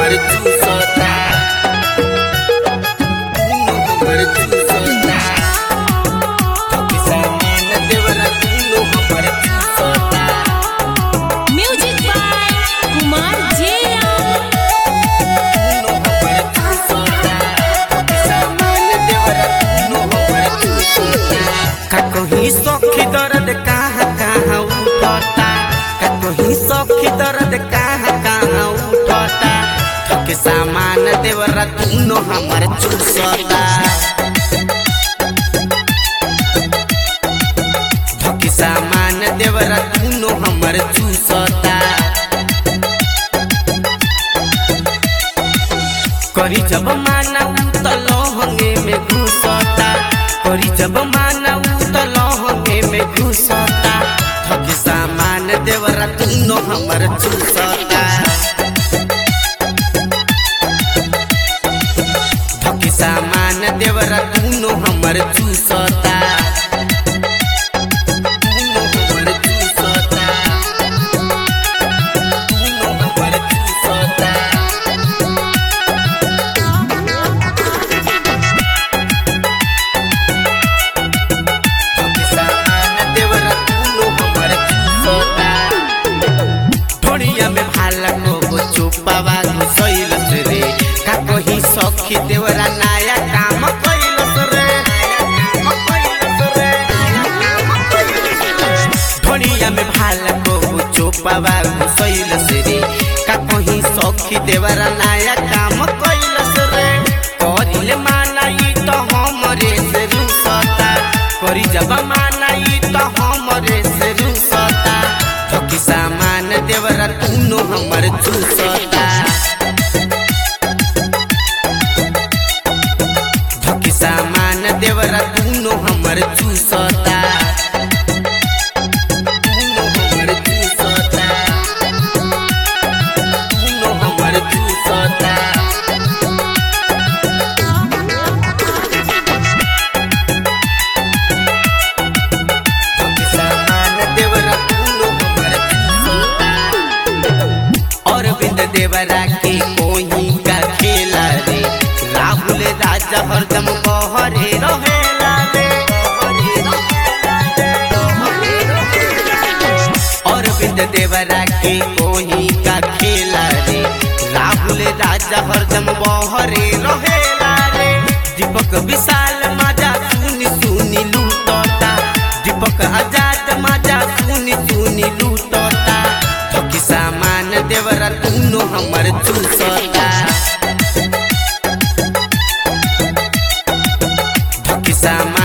हमर चूसता दुनो हमर चूसता थके सामान देवरा दुनो हमर चूसता म्यूजिक बाय कुमार जिया दुनो हमर चूसता थके सामान देवरा दुनो हमर चूसता का कहीं सखी दर्द कहाँ कहाँ उठता का कहीं सखी दर्द कहाँ कहाँ उठता थके सामान देवरा दुनो हमर चूसता थके सामान देवरा दुनो हमर चूसता करी जब माना उ त लहंगे में घुसता करी जब माना उ त लहंगे में घुसता थके सामान देवरा दुनो हमर चूसता थके सामान देवरा दुनो हमर चूसता दुनो हमर चूसता दुनो हमर चूसता सामान देवरा दुनो हमर चूसता ढोड़िया में भाला को चुपावा घुसैल रे का कही सखी देवरा नया काम कैलस रे ढोड़िया में भाला को चुपावा घुसैल रे का कही सखी देवरा नया काम कैलस रे करिले मानाई तो हमरे से रुसता करी जब मानाई तो हमरे से रुसता थकी सामान देवरा दुनो हमर चूसता थकी सामान देवरा दुनो हमर चूसता दुनो हमर चूसता दुनो हमर चूसता सामान देवरा दुनो हमर चूसता अरविंद देवरा के कोही का खेला रे राहुल राजा हरदम बहरे रहेला रे अरविंद देवरा के कोही का खेला रे राहुल राजा हरदम बहरे रहेला रे दीपक विशाल मजा सुनी सुनी लूटता दीपक आजाद मजा सुनी सुनी लूटता थकी सामान देवरा दुनो हमर चूसता थकी सामान